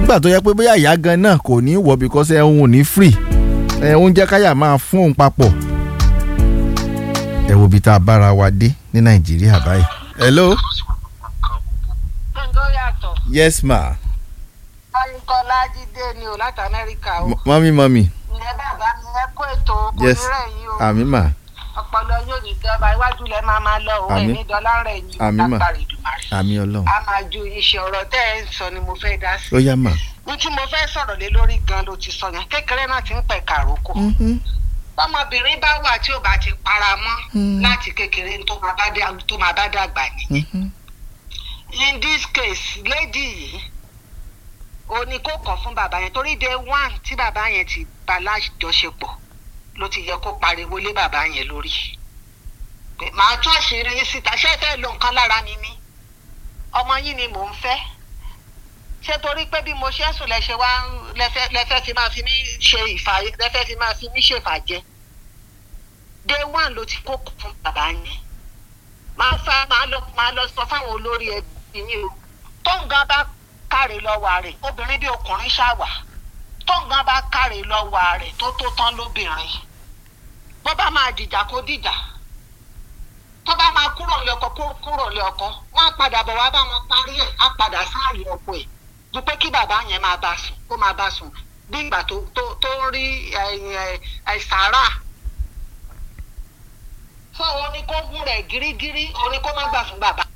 nígbà tó yẹ pé bóyá ìyá gan náà kò ní wọ̀ because ẹ òun ò ní free ẹ oúnjẹ káyà máa fún òun papọ̀ ẹ wo ibi tá a bára wa dé ní nàìjíríà báyìí. hello. gbẹ̀ngàn yàtọ̀. yes ma. ayíkọ́lá jíde ni o láti amẹ́ríkà o. mọ́mí mọ́mí. ìyẹn bàbá mi ẹ kó ètò kò yes ní rẹ̀ yín o. àmì mà ọpọlọ yóò ní dọba iwájú lẹ máa máa lọ òun Àmín. ẹni dọlà rẹ yín Àmín mà. lágbára ìdùmarè. àmì ọlọ́run a máa ju iṣẹ́ ọ̀rọ̀ tẹ́ ẹ ń sọ ni mo fẹ́ dá sí. ó yá mà. ní tí mo fẹ́ sọ̀rọ̀ lé lórí gan ló ti sọ yẹn kékeré náà ti ń pẹ̀ kàrókò. ọmọbìnrin bá wà tí ò bá ti para mọ́ láti kékeré tó máa bá dá- tó máa bá dàgbà ni. in this case lady yìí ó ní kó kàn fún bàbá yẹn torí day one tí bàbá yẹn ti bá lájọṣepọ̀ ló ti yẹ kó pariwo lé bàbá yẹn lórí pé màá tún àṣírí yín síta ṣé ẹ fẹ́ lo nǹkan lára mi ni ọmọ yín ni mò ń fẹ́ ṣé torí pé bí mo ṣe ń sùn lẹ́sẹ̀ wá ń- lẹ́fẹ́ lẹ́fẹ́ fi máa fi mí ṣe ìfà lẹ́fẹ́ fi máa fi mí ṣèfàjẹ́ day one ló ti kó fún bàbá yẹn máa fa máa lọ máa lọ sọ fáwọn olórí ẹbí yín o tóǹgá bá káre lọ́wọ́ rẹ̀ obìnrin bí ọkùnrin ṣàwà tóǹgá bá káre lọ́wọ́ rẹ̀ tó tó tán lóbìnrin bó bá máa dìjà kó dìjà tó bá máa kúrò lé ọkọ kó kúrò lé ọkọ wọn á padà bọ̀ wá bá wọn parí ẹ̀ á padà sáàyè ọkọ ẹ̀ ju pé kí bàbá yẹn máa bá sùn kó máa bá sùn bí ìgbà tó tó tó ń rí ẹ, ẹ, ẹ, sàárà fún òun ni kó gún rẹ̀ gírígírí òun ni kó má gbà fún bàbá.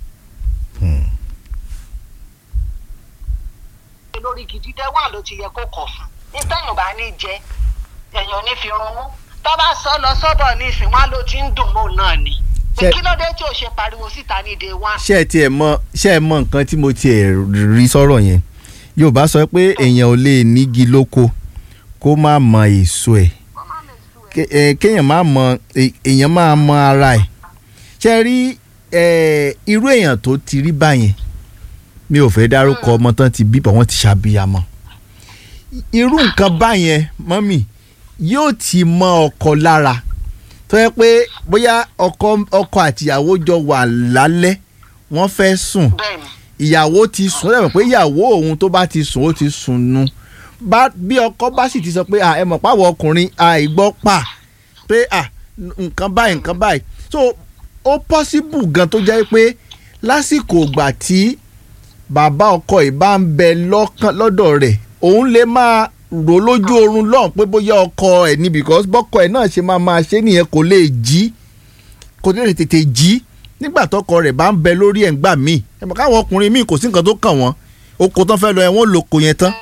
lórí gidi dẹ́ wà ló ti yẹ kó kọ̀ fún ní tẹ́yìn bá ní jẹ èèyàn ní fi rún mú tó bá sọ lọ sọ́bọ̀ ní ìsìn wọn ló ti ń dùn mọ́ náà ni pé Ṣé- kí ló dé tí ò ṣe pariwo síta ní day one. ṣé ẹ tiẹ̀ mọ ṣé ẹ mọ nǹkan tí mo tiẹ̀ rí sọ̀rọ̀ yẹn yorùbá sọ pé èèyàn ò lè nígi lóko kó má mọ èso ẹ̀ Ké- eh, kéèyàn má mọ eh, èèyàn máa mọ ara ẹ̀ ṣe rí eh, irú èèyàn tó ti rí báyẹn mi ò fẹ́ dárúkọ ọmọ tán ti bí bọ̀ wọ́n ti ṣàbíyamọ irú nǹkan báyẹn mọ́mì yóò ti mọ ọkọ lára tó yẹ pé bóyá ọkọ ọkọ àtìyàwó jọ wà lálẹ́ wọ́n fẹ́ sùn bẹ́ẹ̀ni ìyàwó ti sùn lẹ́mọ̀ pé ìyàwó òun tó bá ti sùn ó ti sùn nu bá bí ọkọ bá sì ti sọ pé à ẹ mọ̀ páwọ̀ ọkùnrin àìgbọ́ pa pé à nǹkan báyìí nǹkan báyìí so ó possible gan tó jẹ́ pé lásìkò ìgbà tí bàbá ọkọ yìí bá ń bẹ lọ́kàn lọ́dọ̀ rẹ̀ òun lè máa rò lójú oorun lọ́hùn pé bóyá ọkọ ẹ̀ ní because bọ́kọ ẹ̀ náà ṣe máa máa ṣe nìyẹn kò lè jí kò lè tètè jí nígbà tọkọ rẹ̀ bá ń bẹ lórí ẹ̀ ń gbà míì ẹ mọ̀ káwọn ọkùnrin míì kò sí nǹkan tó kàn wọ́n oko tán fẹ́ lọ ẹ̀ wọ́n lò kò yẹn tán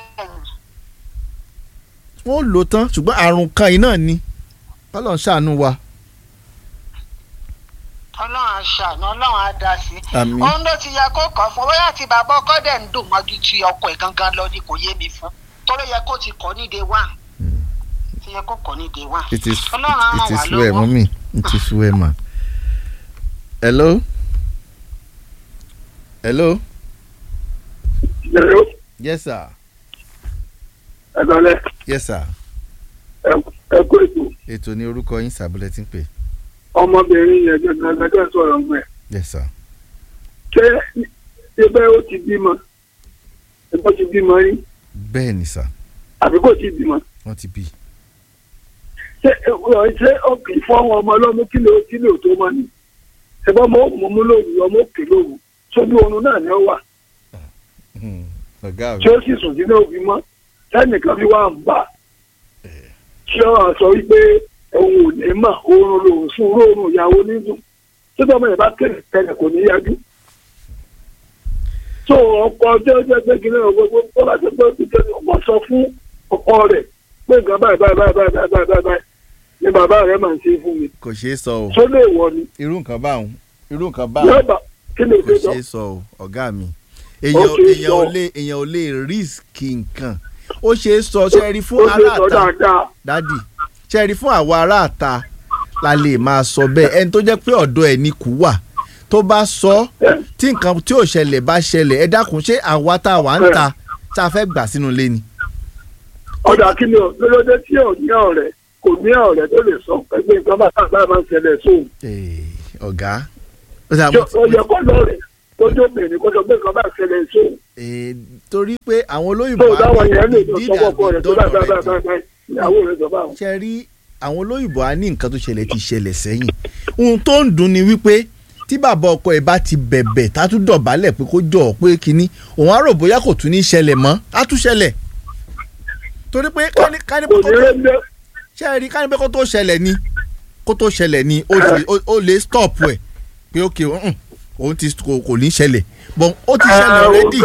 wọ́n lò tán ṣùgbọ́n àrùn kan yìí náà ni Ọlọ́run ṣàánú wa. ọlọ́run aṣàánú ọlọ́run á dá sí. Àmín. òun ló ti yẹ kó kàn fún bóyá tí bàbá ọkọ dẹ̀ ń dùn mọ́jú tí ọkọ ẹ̀ gangan lọ ni kò yé mi fún torí yẹ kó ti kọ́ ní day one ti yẹ kó kọ́ ní day one. it is ọlọ́run á ràn it wá is well lọ́wọ́. mọ́mí it is well ma. hello hello Hello, yes sir ẹ lọlẹ yes sir ẹ kó ètò ètò ní orúkọ yín sàbúlẹ̀ tí ń pè ọmọbìnrin yẹn gangan gangan sọ̀rọ̀ ọgbẹ yes sir ṣé ẹgbẹ́ ó ti bímọ ẹgbẹ́ ti bímọ rí bẹ́ẹ̀ ni sir àbí kò ti bímọ wọ́n ti bí ṣé ẹ ṣé ọkì fọwọ́ ọmọ ọlọ́mú kílò kílò tó mọ ni ẹgbẹ́ ọmọ òmù mú lóru ọmọ òkè lóru sójú oorun náà ni ó wà Hmm, ọ̀gá mi tí ó sì sùn sínú òbí mọ́ sẹ́nìkan fi wá ń bà ṣé ọ sọ wípé òun ò ní mà oorun lòun sùn oorun ìyàwó nínú tí tọ́mọ yẹn bá kéde tẹ́lẹ̀ kò ní yájú. tó ọkọ tí ó jẹ́ pé kí ní ọgbọ́n tó bá ti gbọ́ títẹ́ ọmọ sọ fún ọkọ rẹ̀ pé nǹkan báyìí báyìí báyìí báyìí báyìí báyìí báyìí ni bàbá rẹ̀ máa ń ṣe fún mi. kò ṣeé sọ o tó lè wọ ni irú nǹkan báwọn irú nǹkan báwọn yóò bá kí ni kò ìgbésọ. ṣeé sọ o ọ̀gá mi èèyàn Okay, èèyàn ò sọ. lè èèyàn ò lè risk nǹkan ó ṣeé sọ ṣe rí ó fún ṣe sọ aráàta dáadáa. dádì ṣe rí fún àwa aráàta la lè máa sọ bẹ́ẹ̀ ẹni tó jẹ́ pé ọ̀dọ̀ ẹ̀ ní kú wà tó bá sọ tí nǹkan tí ò ṣẹlẹ̀ bá ṣẹlẹ̀ ẹ dákun ṣé àwa tá a wà ń ta tá a fẹ́ gbà sínú ilé ni. ọ̀dà kí ni lọ́dọ̀ tí ò ní ọ̀rẹ́ kò ní ọ̀rẹ́ tó lè sọ pé nǹkan bá sábà máa ń ṣẹlẹ̀ sóun. Eh, ọ̀gá ó ṣe Ṣé ó yẹ kó lọ́rẹ̀ tójú obìnrin kó sọ pé nǹkan bá ṣẹlẹ̀ sóun Eh, torí pé àwọn olóyìnbó tó dáwọn á ní yẹn lè lọ deed sọ́kọ̀ has ọkọ been rẹ̀ tó done bá bá bá already. bá ìyàwó rẹ̀ sọ báwọn. ṣe rí àwọn olóyìnbó á ní nǹkan tó ṣẹlẹ̀ ti ṣẹlẹ̀ sẹ́yìn ohun tó ń dùn ni wípé tí bàbá ọkọ ẹ̀ bá ti bẹ̀bẹ̀ tá tún dọ̀bálẹ̀ pé kó jọ̀ ọ́ pé kínní òun á rò bóyá kò tún ní ṣẹlẹ̀ mọ́ á tún ṣẹlẹ̀ torí pé kání kání pé kò kó ní tó rẹ́ lé ṣe rí kání pé kó tó ṣẹlẹ̀ ni kó tó ṣẹlẹ̀ ni ó ti ó- ó lè stop ẹ̀ pé ok mm, òun ti kò kò ní ṣẹlẹ̀ but ó ti ṣẹlẹ̀ already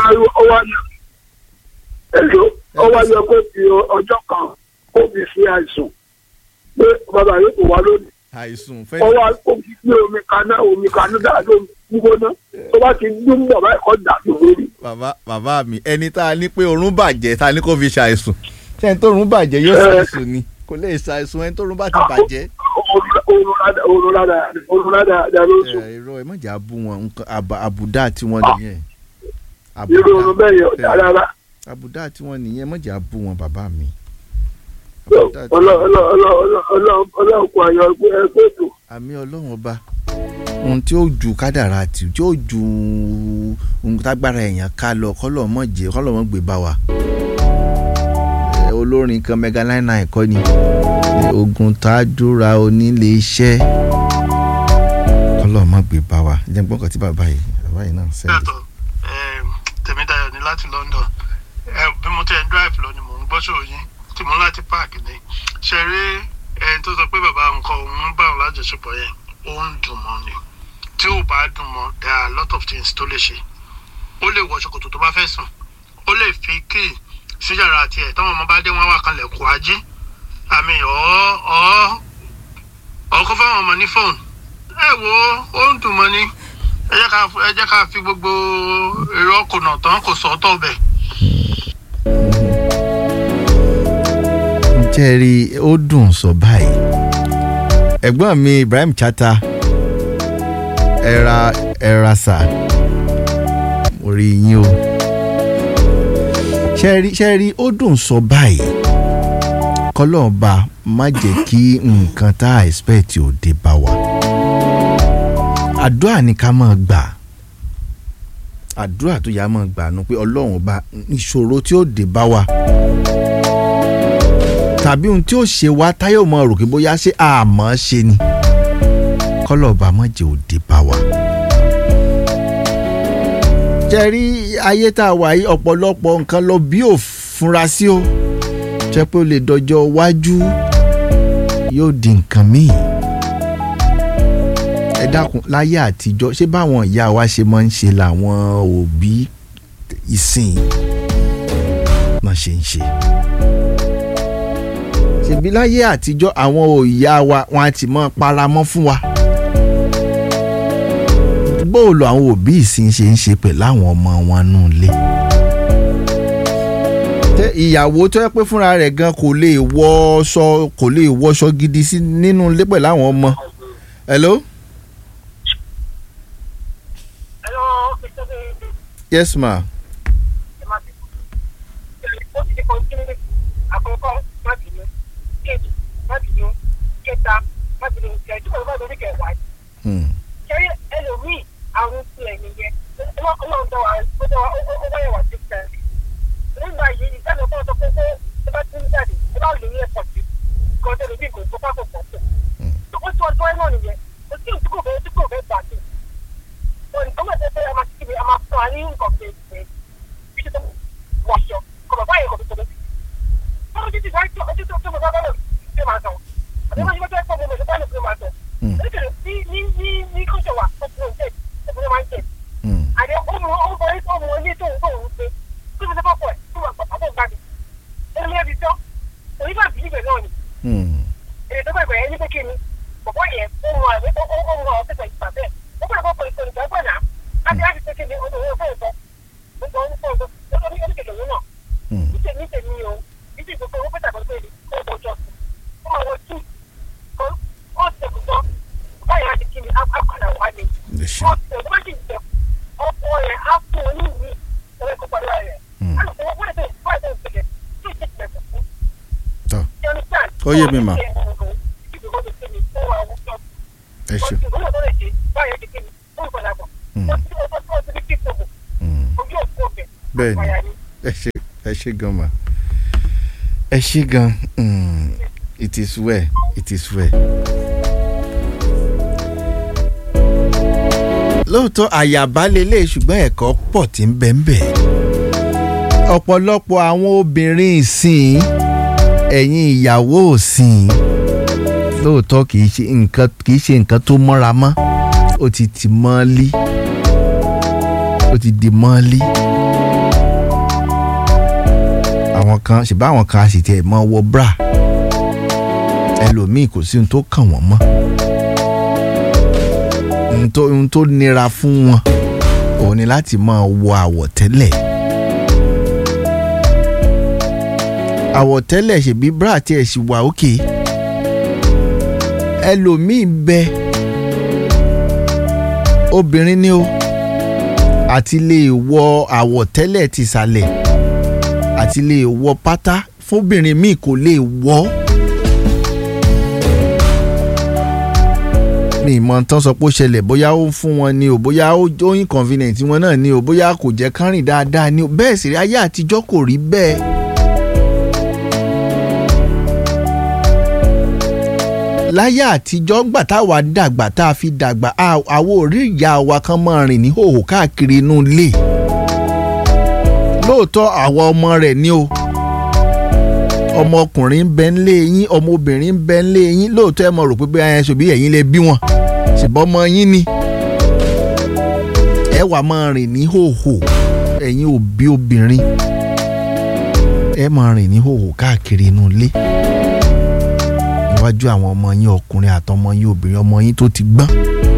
ẹ̀ló ó wá yẹ kó fi ọjọ́ kan kó fi sí àìsàn pé bàbá yóò kó wá lónìí àìsùn ó fẹ́ wá kó fi gbé omi kaná omi kaná dáa ló gbígbóná tó bá ti dún bàbá ẹ̀kọ́ dà lórí. bàbá bàbá mi ẹni tá a ní pé orun bàjẹ́ tá a ní kó fi ṣàìsùn ṣé ẹni tó orun bàjẹ́ yóò ṣàìsùn ni kò lè ṣàìsùn ẹni tó orun bá ti bàjẹ́. oorun rádà oorun rádà dà ló sùn ẹ irọ́ ẹ mọ̀jà bú wọn nǹkan àbà- àbùdá tí wọ́n nìyẹn irú oorun bẹ́ẹ̀ yẹn ọ̀dà rárá àbùdá tí wọ́n nìyẹn mọ̀jà bú wọn bàbá mi. Àbùdá tí- ọlọ́run kò àyọ̀ ẹgbẹ́ ètò àmì ọlọ́run ọba ohun tí ó ju kádàrá tí tí ó ju ohun tágbára èèyàn ká lọ kọ́lọ̀ mọ̀ jẹ́ kọ́lọ̀ mọ̀ gbé bá wa. Ẹ, olórin kan mega nine nine kọ́ ni Ẹ, ogun tájúra onílé iṣẹ́ kọ́lọ̀ mọ̀ gbé bá wa jẹ́ gbọ́n kan tí bàbá yìí bàbá yìí náà sẹ́yìn. yàtọ̀ em, Tèmídayọ̀ ní láti London Ẹ, bí mo ti ẹ̀ ń drive lọ ni mò ń gbọ́ ṣòro yín tí mo ń láti park ni ṣe rí ẹni tó sọ pé bàbá nǹkan òun bá òun lájọṣepọ̀ yẹn ó ń dùn mọ́ ni tí ò bá dùn mọ́ there are a lot of things tó lè ṣe ó lè wọ ṣòkòtò tó bá fẹ́ sùn ó lè fi kíì sí yàrá tiẹ̀ táwọn ọmọ bá dé wọn wà kan lẹ̀kùn ají àmì ọ̀ ọ̀ ọkọ fáwọn ọmọ ní fóònù ẹ wo ó ń dùn mọ́ ni ẹ jẹ́ ká ẹ jẹ́ ká fi gbogbo èrò ọkùnà tán kò sọ́tọ̀ bẹ̀. jẹ́rí ó dùn sọ báyìí ẹ̀gbọ́n mi Ibrahim Chata ẹ̀ra ẹ̀ra sà orí yín o ṣẹ́rí ṣẹ́rí ó dùn sọ báyìí kọ́lọ́ọ̀ba má jẹ́ kí nǹkan tá a expect ò dé bá wa àdúrà ni ká máa gbà àdúrà tó yá máa gbà nu pé ọlọ́run ọba ìṣòro tí ó dé bá wa tàbí ohun tí ó ṣe wá táyọ̀ mọ́ rò kí bóyá ṣé àmọ́ ṣe ni kọ́lọ́ọ̀bà mọ̀jẹ̀ òde bá wa. jẹ́rí ayé tá a wà yìí ọ̀pọ̀lọpọ̀ nǹkan lọ bí ò fúnra sí o jẹ́ pé ó lè dọjọ́ iwájú yóò di nǹkan míì. ẹ dákun láyé àtijọ́ ṣé báwọn ìyá wa ṣe máa ń ṣe làwọn òbí ìsìn náà ṣe ń ṣe ṣèbí láyé àtijọ́ àwọn òòyà wa wọn á ti mọ́ paramọ́ fún wa. bóòlù àwọn òbí ìsìn ṣe ń ṣe pẹ̀lú àwọn ọmọ wọn nù lé. tẹ ìyàwó tó yẹ pé fúnra rẹ̀ gan kò lè wọṣọ kò lè wọṣọ gidi sí nínú ilé pẹ̀lú àwọn ọmọ. hello. yes ma. àkọ́kọ́ má bínú kejì má bínú kẹta má bínú kẹjọ ọba lórí kẹwàá Hmm. kẹrí ẹlòmíì àrùn tilẹ̀ nìyẹn ọlọ́run tó wà ó tó wà ó wáyé wà sí fẹ́ nígbà yìí ìdájọ́ fún ọ̀sán kókó tó bá ti ń jáde ẹ bá lè ní ẹ̀pọ̀ sí kan tó lè bí nǹkan tó bá kò pọ̀ pọ̀ ó tó ọjọ́ ẹ̀ náà nìyẹn ó sì tí kò fẹ́ tí kò fẹ́ gbà sí wọn nǹkan mọ̀ tẹ́tẹ́ a máa ti kíbi a máa fún wa ní nǹkan pé pé bí tó wọ̀ṣọ kọ̀ bàbá yẹn kọ̀ tó tó lọ Báwo ti ti wá tó ọtí tó tó mo bá bá lọ ṣe máa tán? Àbí wọ́n ṣe wọ́n tó ẹ̀kọ́ mo mo ṣe bá lọ ṣe máa tán. Hmm. Nítorí ní ní ní ní kọ́ṣọ̀ wà ọkùnrin ń tẹ̀ ọkùnrin máa ń tẹ̀. Hmm. Àdé ọmọ ọmọ orí ọmọ ilé tó ń tó ń ṣe. Kí ló ṣe fọ́pọ̀ ẹ̀ tó wà pàpà tó ń gbà mí? Ó ní ẹbí tán. Òní bá bìí ibẹ̀ náà ni. Hmm. Èrè tó bẹ̀rẹ̀ ẹni pé kí ni? Bọ̀bọ̀ yẹn ó mọ àwẹ̀ ó ó ó mọ ọ̀sẹ̀ ìgbà bẹ́ẹ̀. Ó gbọ́dọ̀ kọ́ pẹ̀lú ìgbà gbọ́dọ̀ náà. Láti láti pé kí ni ó lè fẹ́ ìfọ́. Ó gbọ́ ó fọ́ ó ní oníkèké òun náà Hmm. níṣẹ́ níṣẹ́ mi o níṣẹ́ gbogbo owó pẹ̀tà pẹ̀lú èdè ó kò jọ sí ó máa wọ tí ó ó ṣe kò tán báyìí á ti kí ni á á padà wá ni Ẹ ṣé. ó ṣe wọ́n sì jẹ ọkọ rẹ̀ á fún un ní ìwé ìwé kó padà rẹ̀ Hmm. á lọ fún wọ́n lè wọ́n lè tẹ̀lé tí ì ṣe tẹ̀lé fún Tọ́. un. Ó yé mi mà. ẹ ṣé. báyìí á ti kí ni ó ń padà bọ̀ Hmm. ó ti ó ti ó ti Bẹ́ẹ̀ni. àpáyà ni. ẹ ṣe ẹ ṣe gan ma ẹ ṣe gan mm, it is well it is well. lóòótọ́ àyàbá lélẹ̀ ṣùgbọ́n ẹ̀kọ́ pọ̀ tí ń bẹ ń bẹ. ọ̀pọ̀lọpọ̀ àwọn obìnrin ìsìn ẹ̀yìn ìyàwó òsìn lóòótọ́ kì í ṣe nǹkan kì í ṣe nǹkan tó mọ́ra mọ́ ó ti tì mọ́lí ó ti di mọ́lí àwọn kan ṣùgbọ́n àwọn kan a sì tiẹ̀ mọ́ wọ bra ẹlòmíì kò sí ohun tó kàn wọ́n mọ́ ohun tó ohun tó nira fún wọn òun ni láti máa wọ àwọ̀tẹ́lẹ̀ àwọ̀tẹ́lẹ̀ ṣèbí bra tiẹ̀ sì wà òkè ẹlòmíì bẹ obìnrin ni o àti lè wọ àwọ̀tẹ́lẹ̀ tìsàlẹ̀ àti lè wọ pátá fóbìnrin míì kò lè wọ. mi ìmọ̀ tán sọ pé ó ṣẹlẹ̀ bóyá ó ń fún wọn ni o bóyá ó ó inconvenient wọn náà ni o bóyá kò jẹ́ kán rìn dáadáa ni o bẹ́ẹ̀ sì rí ayé àtijọ́ kò rí bẹ́ẹ̀. láyé àtijọ́ ńgbà táwa dàgbà tá a fi dàgbà a- àwọn ò rí ìyá wa kan máa rìn ní hòhò káàkiri inú ilé lóòótọ́ àwọn ọmọ rẹ̀ ni o ọmọkùnrin ń bẹ ńlé yín ọmọbìnrin ń bẹ ńlé yín lóòótọ́ ẹ mọ̀ rò pé bí ẹ ṣòbí ẹ̀yin lè bí wọn ṣùgbọ́n ọmọ yín ni ẹ wà máa rìn ní hòhò ẹ̀yin òbí obìnrin ẹ máa rìn ní hòhò káàkiri inú ilé níwájú àwọn ọmọ yín ọkùnrin àtọmọ yín obìnrin ọmọ yín tó ti gbọ́n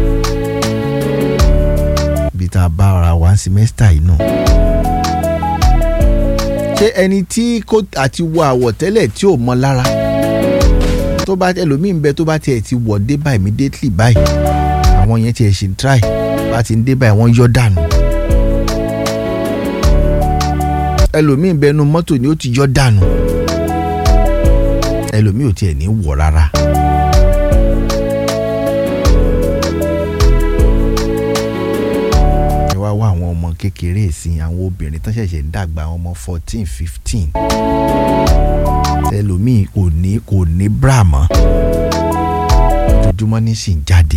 bí tá a bá ara wa ń simẹ́sítà yìí náà ṣé ẹni tí kò àti wọ àwọ̀tẹ́lẹ̀ tí ò mọ lára tó bá ẹlòmíín bẹ tó bá tiẹ̀ ti wọ̀ dé báyìí immediately báyìí àwọn yẹn tiẹ̀ ṣì ń try bá ti ń dé báyìí wọ́n yọ dànù ẹlòmíín bẹ nu mọ́tò ni ó ti yọ dànù ẹlòmíín ò tiẹ̀ ní wọ̀ rárá. ẹ wá wá àwọn ọmọ kékeré ìsìn àwọn obìnrin tán ṣẹ̀ṣẹ̀ ń dàgbà àwọn ọmọ fourteen fifteen ẹlòmíì kò ní kò ní bra mọ́ ojoojúmọ́ ní sì ń jáde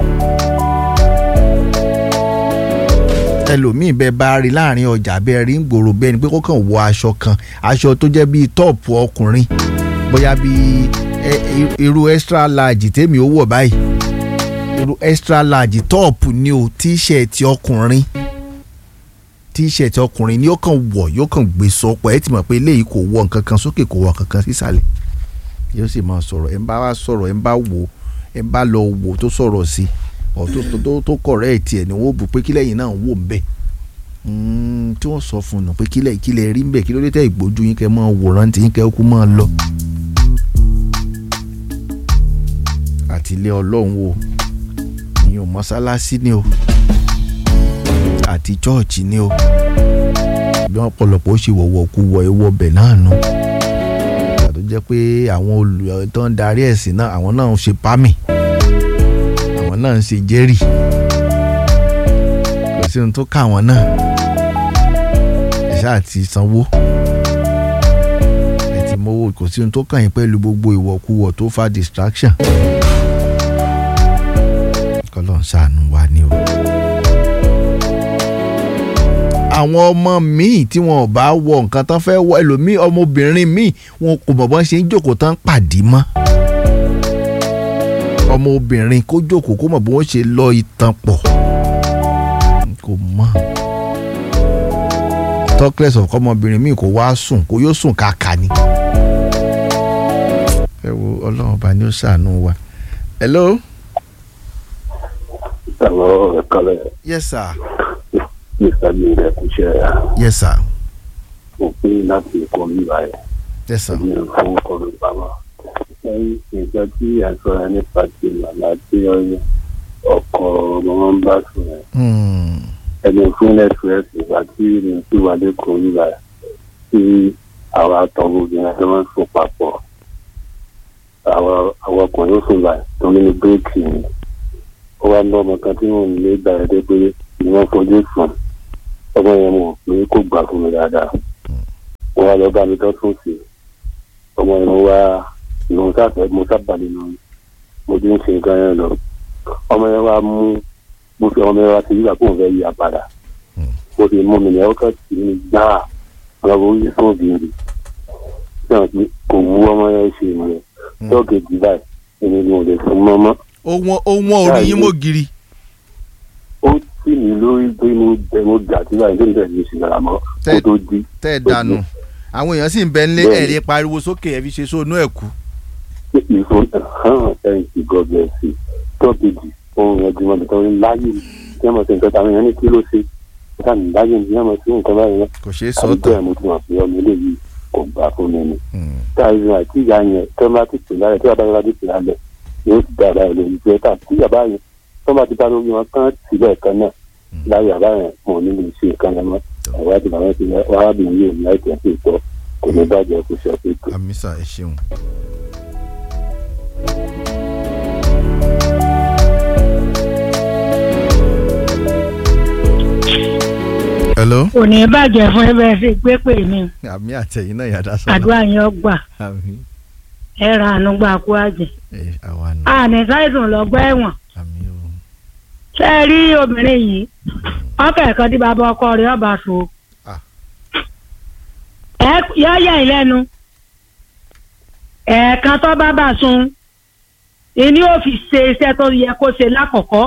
ẹlòmíì bẹ bá rí láàrin ọjà bẹ́ẹ̀ rí ń gbòòrò bẹ́ẹ̀ ni pé kó kàn wọ aṣọ kan aṣọ tó jẹ́ bíi tọ́ọ̀pù ọkùnrin bóyá bíi ẹ- ẹ- irú extra large tèmi ó wọ̀ báyìí irú extra large tọ́ọ̀pù ni o tíṣẹ̀tì ọkùnrin tíṣẹ̀tì ọkùnrin ni ó kàn wọ̀ yóò kàn gbé sọpọ̀ ẹ ti mọ̀ pé eléyìí kò wọ nǹkan kan sókè kò wọ nǹkan kan sísàlẹ̀ yóò sì máa sọ̀rọ̀ ẹ̀ ń bá wá sọ̀rọ̀ ẹ̀ ń bá wò ẹ̀ ń bá lọ wò tó sọ̀rọ̀ sí ọ̀ tó tó tó tó kọ̀rẹ́ ẹ̀ tiẹ̀ ni wọ́n bù pé kílẹ̀ yìí náà ń wò ń bẹ̀ tí wọ́n sọ fún un pé kílẹ̀ kílẹ̀ rí ń bẹ̀ kí ló dé tẹ́ ìgbójú yín kẹ́ máa wòran tí yín kẹ́ kú máa lọ. àtìlẹ́ ọlọ́run wo ìyẹn mọ́sálásí ni o àti chọ́ọ̀chì ni o bí wọ́n pọ̀lọpọ̀ ó ṣe wọ̀wọ̀ kú wọ ewọ́ bẹ̀ náà nù ìgbà tó jẹ́ pé àwọn olù tó ń darí ẹ̀sìn náà àwọn náà ń ṣe pámì àwọn náà ń ṣe jẹ́rì kò sí ohun tó ká àwọn náà ẹ ṣáà ti sanwó ẹ ti mówó kò sí ohun tó kàn yín pẹ̀lú gbogbo ìwọ̀kuwọ̀ tó fa distraction kọ́lọ́ ń ṣàánú wa ni o àwọn ọmọ míì tí wọn ò bá wọ nǹkan tán fẹ́ wọ ẹlòmíì ọmọbìnrin míì wọn kò mọ̀ bọ́n ṣe ń jókòó tán pàdé mọ́ ọmọbìnrin kó jókòó kó mọ̀ bí wọ́n ṣe lọ ìtàn pọ̀ kò mọ̀ talkless of ọmọbìnrin míì kò wá sùn kó yóò sùn kàkà ni ẹ wo ọlọ́run ọba ni ó ṣàánú wa hello Hello, ẹ̀kọ́lẹ̀ yes sir Mr. Gbẹ̀ngẹ̀ kúṣẹ́ yes sir òpin láti ẹ̀kọ́ mi báyìí yes sir ní fún ọ̀rọ̀ bàbá. Lẹ́yìn nǹkan tí àṣọra nípa ti màmá tí ọkọ̀ ọmọ wọn bá sùn ẹ̀. hmm. Ẹni fúnlẹ̀ fúrẹ́sì ìgbà tí mi ti wà lẹ́kọ̀ọ́ mi báyìí tí àwọn àtọ̀wò obìnrin àti wọn sùn papọ̀. Àwọn àwọn ọkùnrin ó sùn báyìí tó ní bíréèkì ni. Ó wá lọ́mọ kan tí wọ́n lé gbà ẹ́ dé pé ni wọ́n fojú sùn. ọmọ yẹn mọ̀ pé kò gbà fún mi dáadáa wọn wá lọ bá mi tọ́tún sí i ọmọ yẹn mo wá ìlú sáfẹ́ mo sábà nínú mo ti ń ṣe nǹkan yẹn lọ ọmọ yẹn wá mú mo fi ọmọ yẹn wá sí yíyà kó n fẹ́ yí apàdà mo fi mú mi ní ọkọ̀ tì mí gbáà ọlọ́wọ́ orí fún òbí náà pé kò wú ọmọ yẹn ṣe ìyẹn lọ́gẹ̀dì báyìí èmi ni mo lè fún mọ́mọ́ ohun ohun orí yín mò giri ó tì mí lórí pé mo bẹ mo gà tí báyìí tó ń bẹ̀rẹ̀ ní ìsìlára mọ́ kó tó di tẹ́ ẹ dànù àwọn èèyàn sì ń bẹ nílé Bẹ́ẹ̀ni. ẹ̀rí pariwo sókè ẹ̀ fi ṣe sóònù ẹ̀ kú. ìfò hàn ẹ̀ǹtì gọ́ọ̀mẹ̀ntì tọ́kìdì ohun yẹn jùmọ̀ nìkan ní láyé tí wọ́n mọ̀ sí nǹkan táwọn èèyàn ní kí ló ṣe nígbà ní láyé ní wọ́n mọ̀ sí nǹkan báyìí náà kò ṣeé àbí sọ́tọ̀ bẹ́ẹ̀ mo ti mọ̀ pé ọmọ eléyìí kò gbà fún mi ni. táyì àti ìyá yẹn tó bá ti pè lálẹ́ tó bá bá ti pè lálẹ́ yóò ti dá àbáyọ lórí jẹ́ tà tí bàbá yẹn tó bá ti bá lórí wọn kán sílẹ̀ kan náà láyé bàbá yẹn mo ní lè ṣe nǹkan yẹn mọ́ àwọn àti bàbá ti wá wá bí yé mi láìpẹ́ sí ìtọ́ kò ní bàjẹ́ kó ṣe ọ̀pẹ̀ tó. àmísà ẹ ṣeun. hello. kò ní bàjẹ́ fún ẹbẹ̀ ṣe pé pè mí àmì àtẹ̀yìn náà yàda sọ́la. àdúrà yẹn ó gbà àmì ẹ ra àánú gbà kú àjẹ́ ẹ àwa nù. àní sáìsùn lọ́gbọ́ ẹ̀wọ̀n àmì o. ṣé ẹ rí obìnrin yìí ọkọ̀ kan tí bàbá ọkọ rẹ̀ ọba so Ah. ẹ yọ yẹ ìlẹ́nu ẹ̀ẹ̀kan tó bá bà sun ìní ò fi ṣe iṣẹ́ tó yẹ kó ṣe lákọ̀ọ́kọ́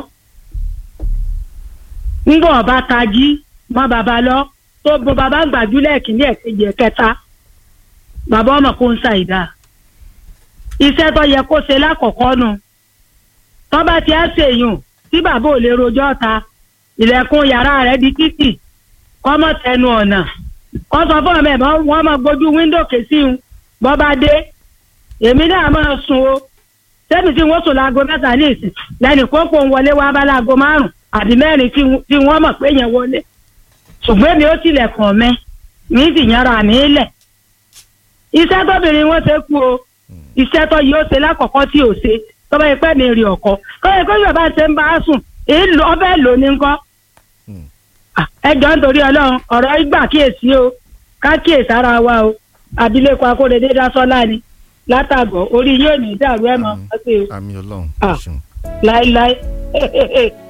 ńgbọ̀n ọba tají mọ́ bàbá lọ tó bo bàbá gbàjúlẹ̀ kìíní ẹ̀kejì ẹ̀kẹta bàbá ọmọ kó ń ṣàìdá iṣẹ́ tó yẹ kó ṣe lákọ̀ọ́kọ́ nu tó bá ti ẹ́ ṣèyùn tí bàbá ò lè rojọ́ ta ilẹ̀kùn yàrá rẹ̀ di títì kọ́mọ tẹnu ọ̀nà kọ́ sọ fún ọmọ ẹ̀ bọ́ wọ́n máa gbójú wíńdò kèsì ń bọ́ bá dé èmi náà máa sùn o sẹ́mi tí wọ́n sùn láago mẹ́ta ní ìsìn lẹ́nu kókó ń wọlé wá bá láago márùn àbí mẹ́rin tí wọ́n- tí wọ́n mọ̀ pé yẹn wọlé ṣùgbọ́n èmi ó tilẹ̀kùn ọ̀mẹ́ mi sì yàrá mi lẹ̀ iṣẹ́ tóbìnrin wọn ṣe kú o iṣẹ́ tó yóò ṣe lákọ̀ọ́kọ́ tí ò ṣe tọ́ba yìí pẹ́ mi rí ọkọ kọ́ ẹ kó yorùbá ṣe ń bá a sùn èyí lọ ọbẹ̀ lò ní ńkọ́ Ah, ẹ jọ nítorí ọlọ́run ọ̀rọ̀ ìgbà kíyèsí o ká kíyèsí ara wa o abilékọ akóredé dásọ́lá ni látàgọ̀ orí yóò ní dàrú ẹ̀ mọ́ ọ́ sí o àmì ọlọ́run Ah. ẹ ṣeun. láéláé